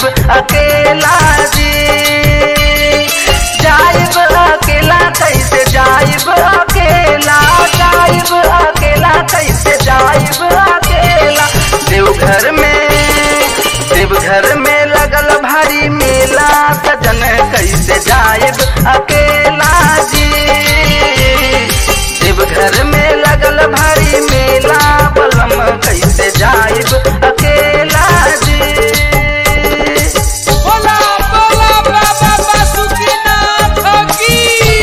जाइब अकेला जी जाइब अकेला कैसे जाइब अकेला जाइब अकेला कैसे जाइब अकेला देवघर में देवघर में लगल भारी मेला सजन कैसे जाइब अकेला जी देवघर में लगल भारी मेला बलम कैसे जाइब अकेला जी बोला बोला बाबा बासुकीनाथ की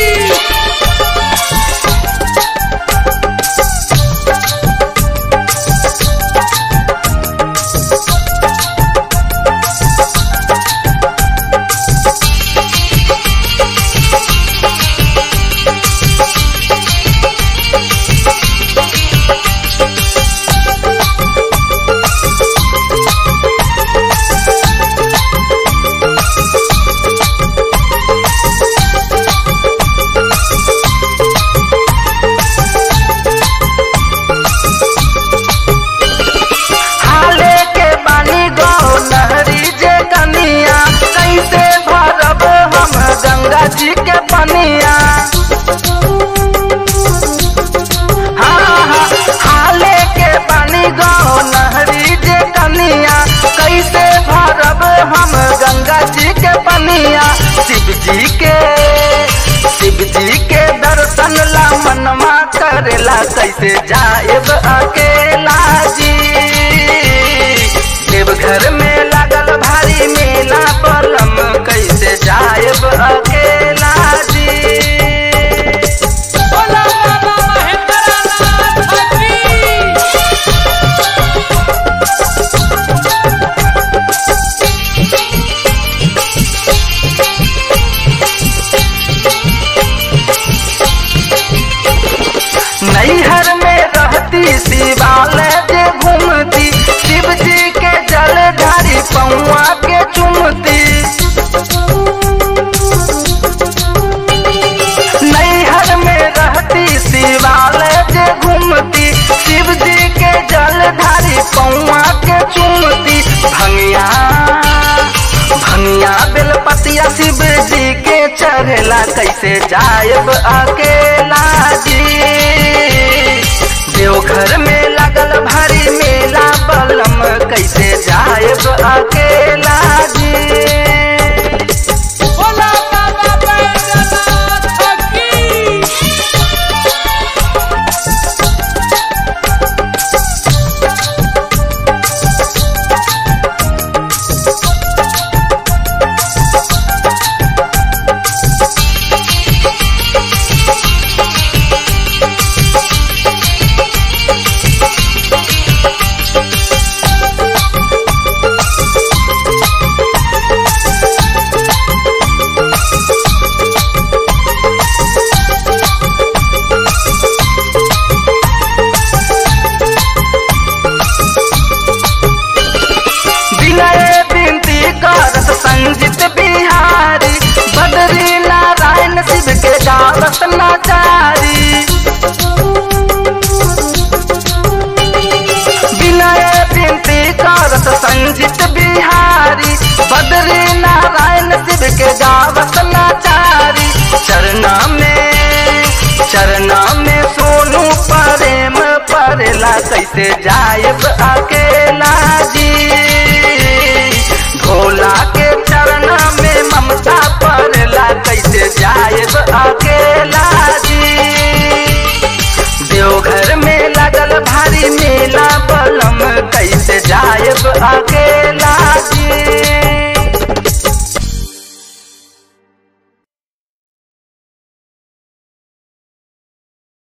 हाले के बानी गो लहरी जे कनिया कैसे भरब हम गंगा जी के पनिया हाँ, हाँ, हाले के बानी गो लहरी जे कनिया कैसे भरब हम गंगा जी के पनिया शिव जी के शिव जी के दर्शन ला मनमा करेला कैसे जाएब अकेला जी देवघर में लागल भारी मेला बलम कैसे जाएब अकेला जी बोला बाबा महेंद्रनाथ की नैहर में रहती शिवालय जे घूमती शिव जी के जल ढारी पौआ के चुमती नैहर में रहती शिवालय जे घूमती शिव जी के जल ढारी पौआ के चुमती भंगिया भंगिया बेलपतिया शिव जी के चढ़ेला कैसे जायब अकेला जी देवघर में लगल भारी मेला बलम कैसे जायब अकेला जी बोला बाबा बैद्यनाथ की विनय बिनती करत संजित बिहारी बदरी नारायण शिव के गावत नाचारी विनय बिनती करत संजित बिहारी बदरी नारायण शिव के गावत नाचारी चरना में चरना में सोनू प्रेम परेला कैसे जायब अकेला जी भोला के चरना में ममता परेला कैसे जायब अकेला